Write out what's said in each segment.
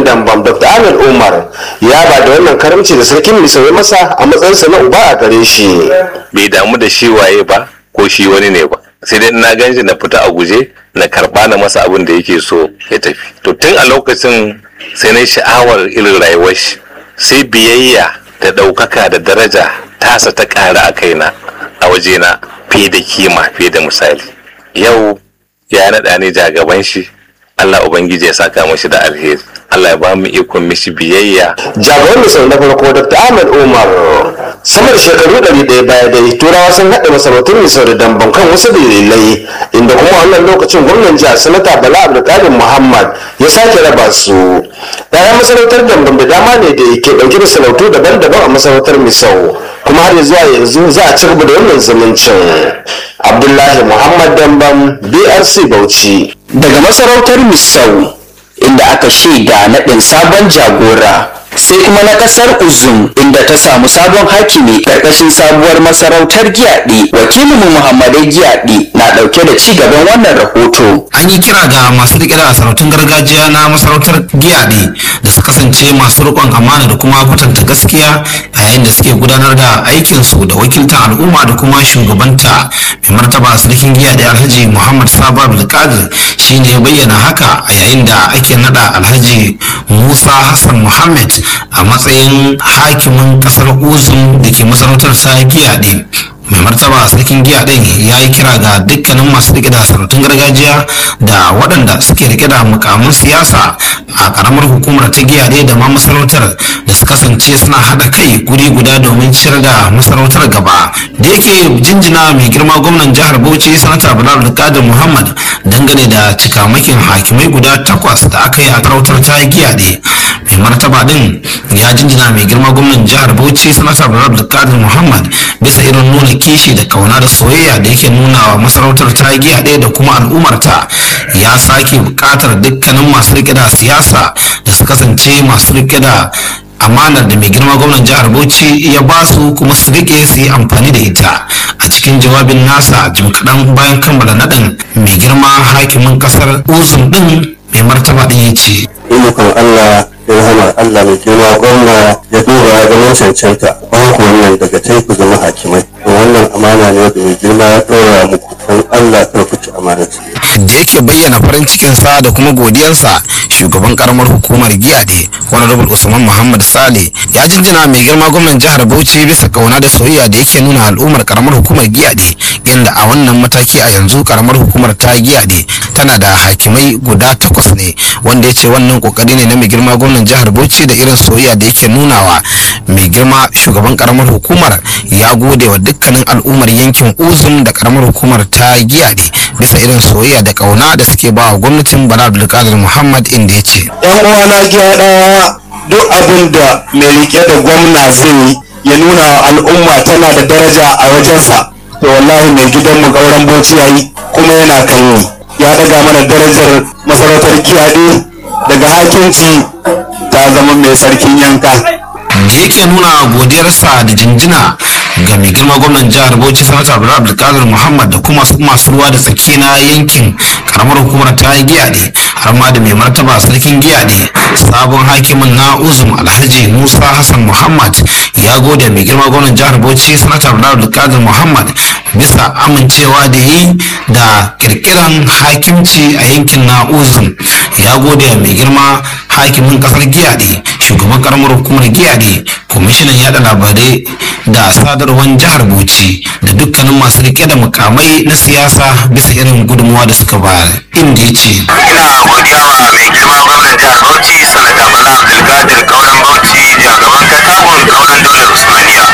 garin dambam dr ahmed umar ya ba da wannan karamci da sarkin misau ya masa a matsayinsa na uba a gare shi bai damu da shi waye ba ko shi wani ne ba sai dai na ganshi na fita a guje na karba na masa abin da yake so ya tafi to tun a lokacin sai na sha'awar irin rayuwar shi sai biyayya da ɗaukaka da daraja tasa ta ƙara a kaina a wajena fiye da kima fiye da misali yau ya naɗa ni jagaban shi Allah Ubangiji ya saka mashi da alheri Allah ya ba mu ikon mishi biyayya jagoran misau na farko dr ahmed umar sama da shekaru ɗari ɗaya baya dai turawa sun haɗa masarautun misau da damban kan wasu dalilai inda kuma wannan lokacin gwamnan jihar sanata bala abdulkadir muhammad ya sake raba su ɗayan masarautar damban da dama ne da ke ɗauke da sarautu daban-daban a masarautar misau kuma har zuwa yanzu za a ci gaba da wannan zumuncin abdullahi muhammad damban brc bauchi daga masarautar misau inda aka shaida naɗin sabon jagora sai kuma na ƙasar uzum inda ta samu sabon hakimi ƙarƙashin sabuwar masarautar giyaɗi wakilinmu muhammadai giyaɗi na ɗauke da ci gaban wannan rahoto an yi kira ga masu riƙe da sarautun gargajiya na masarautar giyaɗi da su kasance masu riƙon amana da kuma kwatanta gaskiya a yayin da suke gudanar da aikinsu da wakiltar al'umma da kuma shugabanta mai martaba sarkin giyaɗi alhaji muhammad sabo abdulkadir shine ya bayyana haka a yayin da ake nada alhaji musa hassan muhammad a matsayin hakimin kasar uzun da ke masarautar ta giyaɗe mai martaba sarkin giya ɗin ya yi kira ga dukkanin masu rike da sarautun gargajiya da waɗanda suke rike da mukamin siyasa a ƙaramar hukumar ta giya ɗaya da ma masarautar da su kasance suna haɗa kai guri guda domin ciyar da masarautar gaba da yake jinjina mai girma gwamnan jihar bauchi sanata bilal alkadir muhammad dangane da cikamakin hakimai guda takwas da aka yi a sarautar ta giya ɗaya mai martaba ɗin ya jinjina mai girma gwamnan jihar bauchi sanata bilal alkadir muhammad bisa irin nuna kishi da kauna da soyayya da yake nuna wa masarautar ta giya ɗaya da kuma al'ummarta ya sake buƙatar dukkanin masu riƙe da siyasa da su kasance masu riƙe da amanar da mai girma gwamnan jihar bauchi ya ba su kuma su riƙe su yi amfani da ita a cikin jawabin nasa jim kaɗan bayan kammala naɗin mai girma hakimin ƙasar uzun ɗin mai martaba ɗin ya ce Imukan Allah ya rahama Allah mai girma gwamna ya duba ya ganin cancanta ban ku wannan daga can ku zama hakimai to wannan amana ne da mai girma ya ɗora muku don Allah kar ku ci amana da yake bayyana farin cikinsa da kuma godiyarsa shugaban karamar hukumar giyade honorable usman muhammad sale ya jinjina mai girma gwamnan jihar bauchi bisa kauna da soyayya da yake nuna al'ummar karamar hukumar giyade inda a wannan mataki a yanzu karamar hukumar ta giyade tana da hakimai guda takwas ne wanda ya ce wannan kokari ne na mai girma gwamnan jihar bauchi da irin soyayya da yake nunawa mai girma shugaban karamar hukumar ya gode wa dukkanin al'ummar yankin uzun da karamar hukumar ta giyade bisa irin soyayya da kauna da suke ba wa gwamnatin bala abdulkadir muhammad inda ya ce yan uwana gyada duk abin da mai rike da gwamna zai yi ya nuna wa al'umma tana da daraja a wajensa to wallahi mai gidanmu gauran bauchi yayi kuma yana kan yi ya daga mana darajar masarautar kiyade daga hakinci ta zama mai sarkin yanka da yake nuna godiyarsa da jinjina ga mai girma gwamnan jihar bauchi sanata abdullahi abdulkadir muhammad da kuma masu ruwa da tsaki na yankin karamar hukumar ta giya ne har ma da mai martaba sarkin giya ne sabon hakimin na uzum alhaji musa hassan muhammad ya gode mai girma gwamnan jihar bauchi sanata abdullahi abdulkadir muhammad bisa amincewa da yi da kirkiran hakimci a yankin na uzum ya gode mai girma hakimin kasar giya ne shugaban karamar hukumar giya ne kwamishinan yada labarai da sadarwar jihar bauchi da dukkanin masu rike da mukamai na siyasa bisa irin gudunmuwa da suka bayar inda ya ce ina godiya wa mai girma gwamnan jihar bauchi sanata bala abdulkadir kauran bauchi jagaban katakon kauran daular usmaniya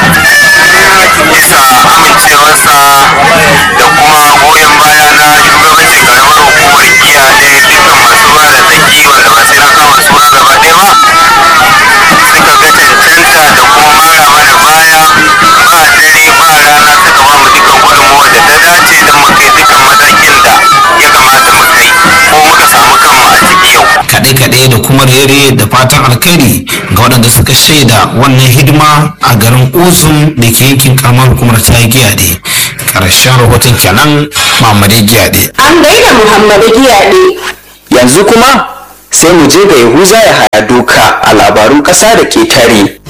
bisa amincewarsa da kuma goyon baya na shugabancin karamar hukumar giya ne dukkan masu ruwa da tsaki wanda ba sai na kama suna gaba ɗaya ba suka ga cancanta da kuma mara mana baya ba dare ba rana suka ba mu dukkan gudunmuwar da ta dace don mu kai dukkan matakin da ya kamata mu kai ko muka samu kanmu a ciki yau kaɗe-kaɗe da kuma rere da fatan alkhairi ga waɗanda suka shaida wannan hidima a garin uzum da ke yankin karamar hukumar ta giyaɗe ƙarshen rahoton kenan mamadai giyaɗe An gaida Muhammadu Giyaɗe. yanzu kuma sai mu je ga yahuza ya haya duka a labarun ƙasa da ketare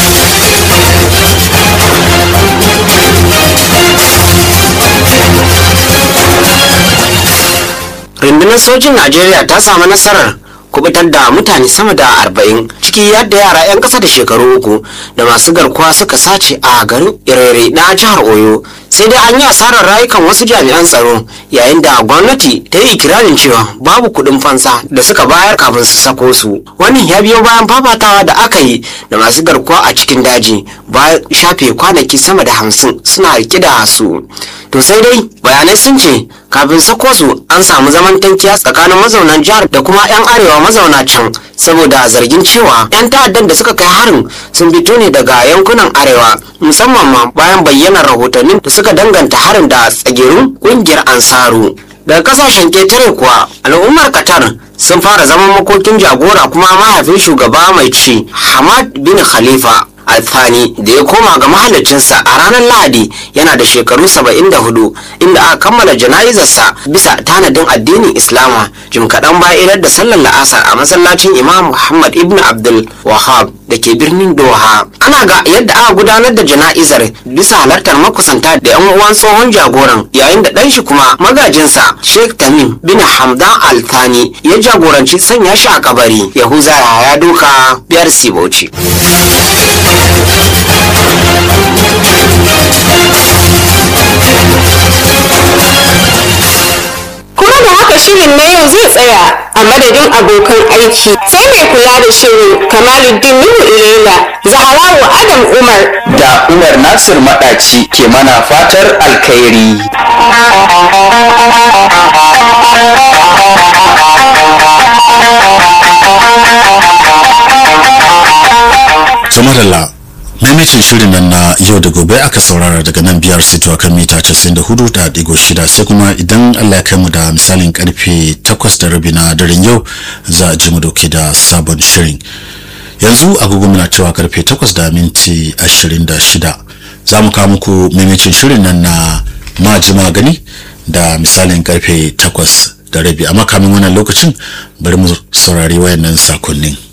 rundunar sojin najeriya ta samu nasarar kubutar da mutane sama da arba'in ciki yadda yara 'yan ƙasa da shekaru uku da masu garkuwa suka sace a garin irere na jihar oyo sai dai an yi asarar rayukan wasu jami'an tsaro yayin da gwamnati ta yi ikirarin cewa babu kuɗin fansa da suka bayar kafin su sako su wannan ya biyo bayan fafatawa da aka yi da masu garkuwa a cikin daji bayan shafe kwanaki sama da hamsin suna rike da su to sai dai bayanai sun ce kafin sako su an samu zaman tankiya tsakanin mazaunan jihar da kuma 'yan arewa mazauna can saboda zargin cewa 'yan ta'addan da suka kai harin sun fito ne daga yankunan arewa musamman ma bayan bayyanar rahotannin da suka danganta harin da tsagerun kungiyar ansaru daga kasashen ketare kuwa al'ummar qatar sun fara zaman makokin jagora kuma mahaifin shugaba mai ci hamad bin khalifa alfani da ya koma ga mahallicinsa a ranar lahadi yana da shekaru 74 inda aka kammala jana'izarsa bisa tanadin addinin islama jim kaɗan bayan idar da sallar la'asar a masallacin imam muhammad ibn abdul wahab da ke birnin doha ana ga yadda aka gudanar da jana'izar bisa halartar makusanta da yan uwan tsohon jagoran yayin da ɗanshi kuma magajinsa sheikh tamim bin hamdan althani ya jagoranci sanya shi a kabari yahuza ya doka biyar sibauci kuma da haka shirin na yau zai tsaya a madadin abokan aiki sai mai kula da shirin kamaluddin nuhu ilela zaharawa adam umar da umar nasir maɗaci ke mana fatar alkhairi Tumarala maimacin shirin nan na yau da gobe aka saurara daga nan biyar sito kan mita 94 da digo shida sai kuma idan Allah ya kai mu da misalin karfe 8 da rabi na daren yau za a ji mu dauke da sabon shirin yanzu agogo muna cewa karfe 8 da minti 26 za mu kawo muku maimacin shirin nan na majima gani da misalin karfe 8 da rabi amma kamin wannan lokacin bari mu saurari wayannan sakonnin